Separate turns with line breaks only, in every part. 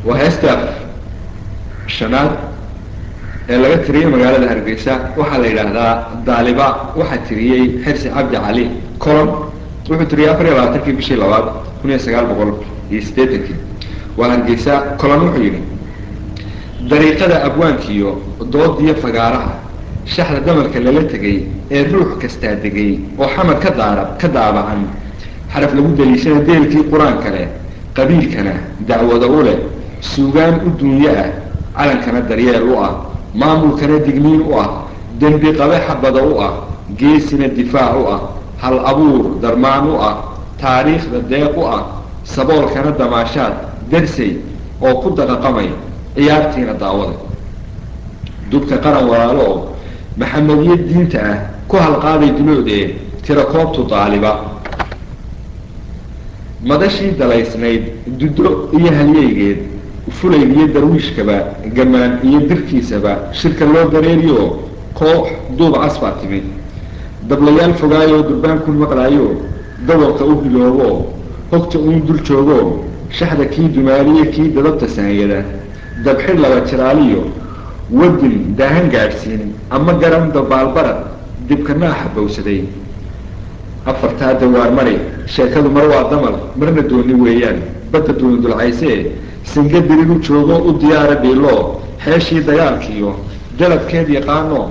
waa heesta shanaad ee laga tiriyey magaalada hargeysa waxaa la yidhaahdaa daaliba waxaa tiriyey xirsi cabdi cali colon wuxuu tiriyey afar iyo labaatankii bishii labaad kun iyo sagaal boqol iyo siddeetankii waa hargeysa colon wuxuu yidhi dariiqada abwaankiiyo doodiyo fagaaraha shaxda damarka lala tegay ee ruux kastaa degay oo xamar ka daara ka daabacan xaraf lagu daliishana deelkii qur-aanka leh qabiilkana dacwada u leh suugaan u duunyo ah calankana daryeel u ah maamulkana digniin u ah dembi qabe xabada u ah geesina difaac u ah hal abuur darmaan u ah taariikhda deeq u ah saboolkana damaashaad darsay oo ku daqaqamay ciyaartiina daawada dubka qaran walaalo oo maxamediye diinta ah ku halqaaday duloodee tira koobtu daaliba madashii dalaysnayd dudo iyo halyeygeed fulayg iyo darwiishkaba gamaan iyo dirkiisaba shirka loo dareeriyo koox duuba casbaa timid dablayaal fogaayoo durbaankun maqlaayo dawarka u biloobo hogta uun dul joogo shaxda kii dumaaliye kii dadabta saanyada dabxir laba jiraaliyo wadin daahan gaadhsiin ama garan dabaalbarad dibkanaaxa bowsaday afartaa dawaar mari sheekadu mar waa damal marna dooni weeyaan badda dooni dulcaysee singa diriru joogo u diyaara dhiilo xeeshii dagaalkiiyo dalabkeed yaqaano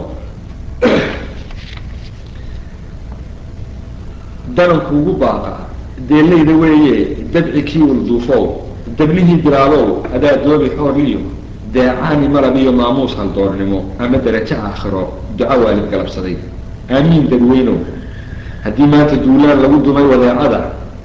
dananku ugu baaqa deelayda weeye dabci kii ulduufow dablihii bilaabow adaa doobi xoorliyo deecaani malab iyo maamuus haldoornimo ama darajo aakhiro duco waalid galabsaday aamiin dadweynow haddii maanta duulaan lagu dumay wadeecada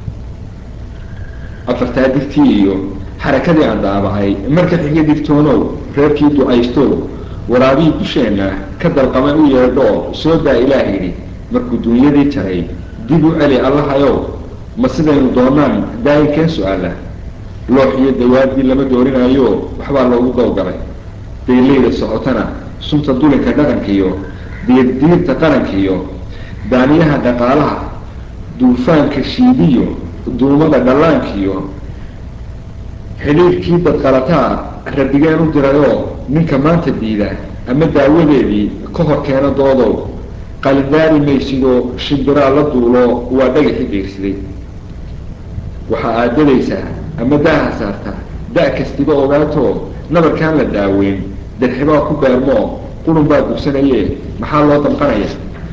afartaa digtii iyo xarakadii aan daabacay marka xiga digtoonow reerkii ducaystow waraabihii dusheenna ka dalqamay u yeedhoo soo daa ilaah yidhi markuu duunyadii jaray dib u celi allahayow ma sidaynu doonaan daayinkeen su-aala loox iyo dawaadii lama doorinaayo waxbaa loogu dowgalay dayleyda socotana sunta dulinka dhaqankiiyo diirdiirta qarankiiyo daaniyaha dhaqaalaha duufaanka shiidiyo duumada dhallaankiyo xidhiirkii dadqalataa rabigeen u dirayoo ninka maanta diida ama daawadeedii ka hor keena doodow qalindaari maysidoo shimbiraa la duulo waa dhagaxi geersiday waxaa aadadaysaa ama daaha saartaa da- kastiba ogaatoo nabarkaan la daaweyn darxibaa ku beermoo qurun baa dugsanaye maxaa loo damqanaya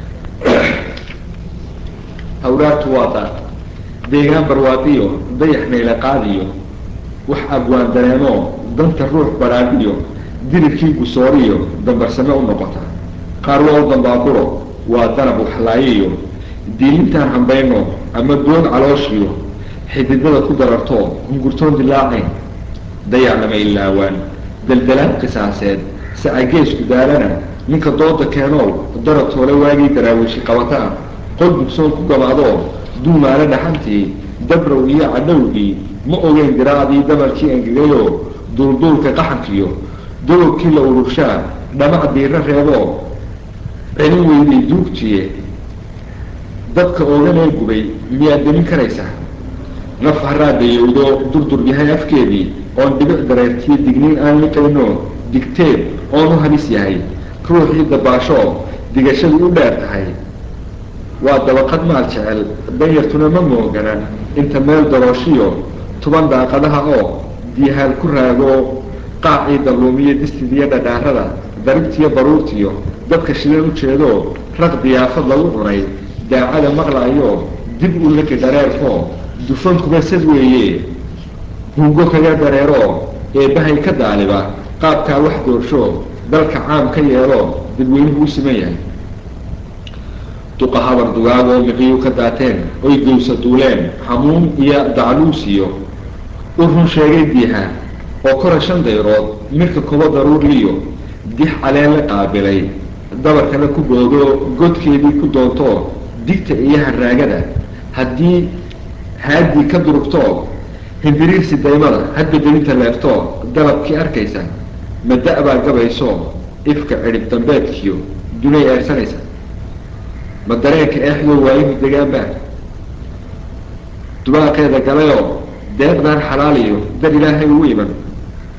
hawraartu waa da deegaan barwaadiyo dayax meyle qaadiyo wax abwaan dareenoo danta ruux badhaadhiyo diribkii gusooriyo dambarsame u noqota qaar waa u dambaaburo waa danab waxlaayiyo diilintaan hambayno ama doon calooshiyo xididada ku darartoo hungurtoon dilaacayn dayac lama ilaawaan daldalaan qisaaseed sacageesku daalana ninka dooda keenow darab toole waagii daraawiishi qabataa qol dugsoon ku gabaadoo duumaale dhaxantii dabrow iyo cadhowgii ma ogeyn diraacdii damarkii angegayoo duulduulka qaxankiyo dogobkii la ururshaa dhamac diiro reeboo celin weyday duugtiye dadka ooganee gubay miyaad demin karaysaa naf haraa dayowdo durdur yahay afkeedii oon dhibic dareertiyo digniin aan liqayno digteed oon u halis yahay ruuxii dabaashoo digashadu u dheer tahay waa dabaqad maal jecel danyartuna ma moogana inta meel darooshiyo tuban daaqadaha oo diyahaal ku raago qaacii dalluumiyo distidiyo dhadhaarada daribtiyo baruurtiyo dadka shidan u jeedoo raq diyaafad lagu cunay daacada maqlaayo dib u laki dhareerkoo dufankuba sad weeye hungo kaga dareeroo eebbahay ka daaliba qaabkaa wax doorsho dalka caam ka yeeloo dadweynuhu u siman yahay duqa habar dugaagoo miqiyu ka daateen oy gowsa duuleen hamuun iyo dacluusiyo u run sheegay diiha oo kora shan dayrood midka kuba daruurliyo dix caleen la qaabilay dabarkana ku boodo godkeedii ku doontoo digta iyo haraagada haddii haadii ka durugtoo hindiriirsi daymada hadba delinta leeftoo dalabkii arkaysa ma da-baa gabaysoo ifka cidhib dambeedkiyo dunay eersanaysa ma dareenka eexdoo waayihu degaanbaa dubaaqeeda galayoo deeqdaan xalaaliyo dar ilaahay ugu iman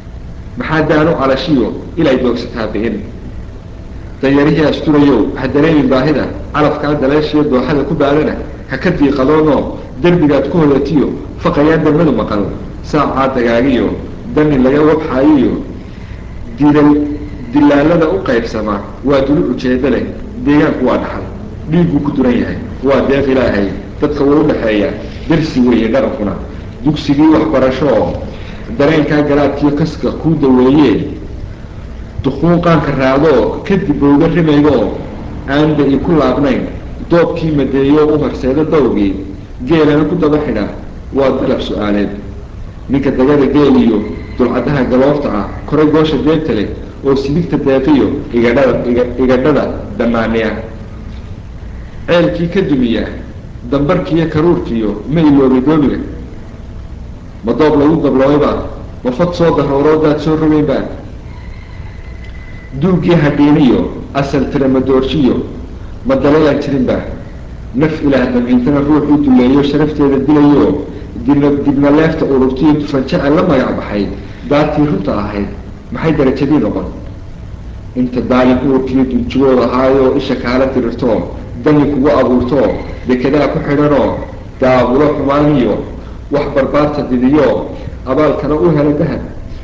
maxaa daanu calashiyo ilay doogsataa bi'in danyarihii asturayow ha dareemin baahida calafkaa daleeshiyo dooxada ku baadana ha ka diiqadoonoo derbigaad ku hoyatiyo faqayaan darmadu maqal saacaa dagaagiyo dani laga wabxaayiyo didal dilaalada u qaybsama waa dulu ujeeddo leh deegaanku waa dhaxal dhiigguu ku duran yahay waa deeq ilaahay dadka wuu u dhexeeya darsi weeye dhaqankuna dugsigii waxbarasho oo dareenkaa garaadkiyo kaska kuu daweeyee dukuun qaanka raadoo kadib bowga rimaydoo aan da-i ku laabnayn doobkii madeeyo u horseedo dawgii geelana ku daba xidha waa dalab su-aaleed ninka dagada geel iyo dulcadaha galoofta ah koray goosha deebta leh oo sidigta deeqiyo igadhada igadhada danaaniya ceelkii ka dumiya dambarkiiyo karuurkiiyo ma iloobay doobiga ma doob lagu dablooyba ma fad soo darooroodaad soo rogeynba duugii hadhiiniyo asal tira ma doorshiyo ma dalalaan jirinba naf ilaah damiintana ruuxuu duleeyo sharafteeda dilayo dibna dibna leefta ururtiyo dufanjaca la magac baxay daartii runta ahayd maxay darajadii noqon inta daalin uurkiiyo dunjugood ahaayoo isha kaala dirirtoo dani kugu abuurtoo dekedaa ku xidhanoo daabulo xumaaniyo wax barbaarta didiyo abaalkana u hela dahab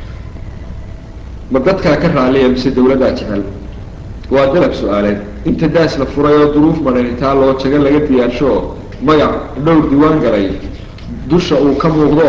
ma dadkaa ka raaliya mise dawladdaa jecel waa dalab su-aaleed inta daas la furay oo duruuf madhanitaa loo jago laga diyaarsho magac dhowr diwaan galay dusha uu ka muuqdo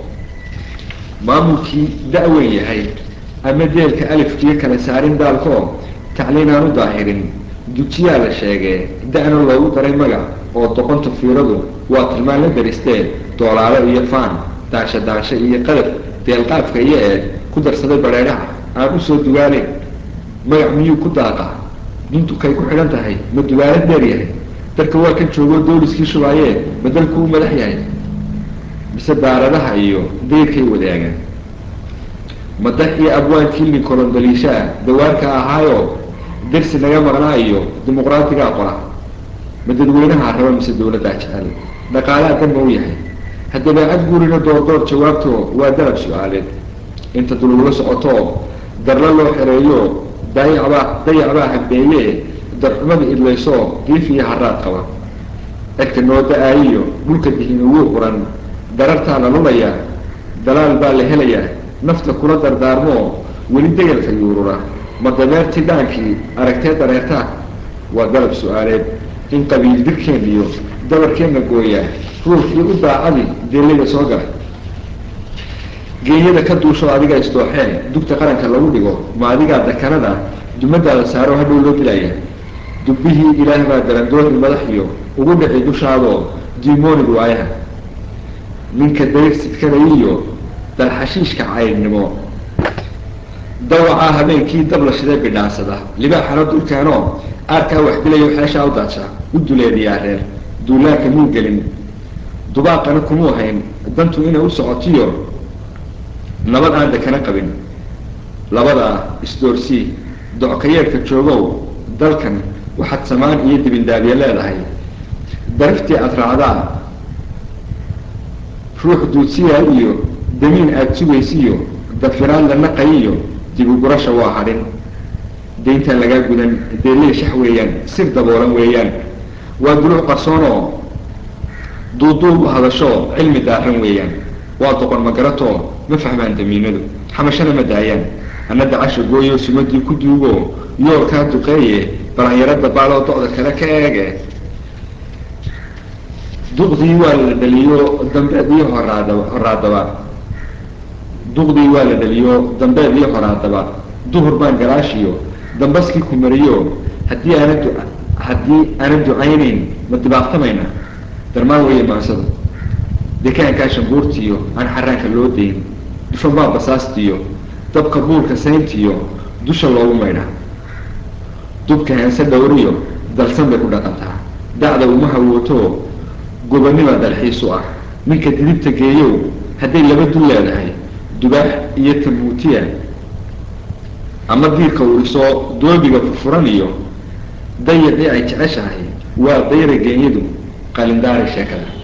maamulkii da-weyn yahay ama deelka alifkiyo kala saarin daalko tacliin aan u daahirin dujiyaa la sheegee da-na loogu daray magac oo doqonta fiiradu waa tilmaan la daristee doolaalo iyo faan daansho daansho iyo qadab deelqaafka iyo eed ku darsaday badheedhaha aan usoo dugaaleyn magac miyuu ku daaqa duntukay ku xidhan tahay ma dugaalo deer yahay dalka waa kan joogoo dooliskii shubaayee ma dalku u madax yahay mise daaradaha iyo dayrkay wadaagaan madax iyo abwaankii linkolondaliishaa dawaarka ahaayo dersi naga maqnaa iyo dimuqraatigaa qola ma dadweynaha raba mise dawladdaa jecel dhaqaalaha danma u yahay haddaba ad gurina doordoor jawaabto waa dalab su-aaleed inta dulugula socoto darla loo xereeyo dayacbaa dayacbaa hambeeye darxumada idlayso diif iyo haraad qaba cirka noo da-aayiyo dhulka dihina wuu quran darartaa la lulayaa dalaal baa la helayaa nafta kula dardaarmoo weli degalka yuurura ma dameerti dhaankii aragtee dareertaa waa dalab su-aaleed in qabiil dirkeen iyo dabarkeenna gooyaa ruuxii u daacadi deelada soo galay geeyada ka duusho adiga isdooxeen dugta qaranka lagu dhigo ma adigaa dakanada dumadaada saaro hadhow loo dilaya dubbihii ilaah baa darandooni madaxiyo ugu dhici dushaadoo diimoonigu ayaha ninka dayr sidkanayiyo dalxashiishka caydnimo dawacaa habeenkii dab la shidee bidhaansada libaaxana dulkeenoo aarkaa wax dilayo xeeshaa u daadsha u duleediyaa reer duulaanka muu gelin dubaaqana kumuu hayn dantu inay u socotiyo nabad aan dekana qabin labadaa isdoorsii dockayeedhka joogow dalkan waxaad samaan iyo dibindaabye leedahay daraftii aada raacdaa ruux duudsiyaa iyo damiin aada sugaysiiyo dafiraad la naqayiyo dibugurasha waa hadhin dayntaan lagaa gudan deeley shax weeyaan sir daboolan weeyaan waa duluc qarsoonoo duuduub u hadasho cilmi daaran weeyaan waa doqon magaratoo ma fahmaan damiinadu xamashana ma daayaan ana dacasha gooyo sumadii ku duugo yoolkaa duqeeye balanyarada baaloo do-da kale ka eege duqdii waa la dhaliyo dambeed iyo horaadaba horaadaba duqdii waa la dhaliyo dambeed iyo horaadaba duhur baan garaashiyo dambaskii ku mariyo haddii aana du haddii aanan ducaynayn ma dibaaqtamayna darmaan weeye maansada dekaankaa shambuurtiyo aan xaraanka loo dayn dufan baa basaastiyo dabka buurka sayntiyo dusha loogu maydha dubka heense dhowriyo dalsan bay ku dhaqantaa dacda uma hawooto gobanima dalxiis u ah ninka didibta geeyow hadday laba dul leedahay dubaax iyo tamuutiya ama diirka urisoo doobiga furfuran iyo dayacii ay jeceshahay waa dayra geenyadu qalindaari sheekada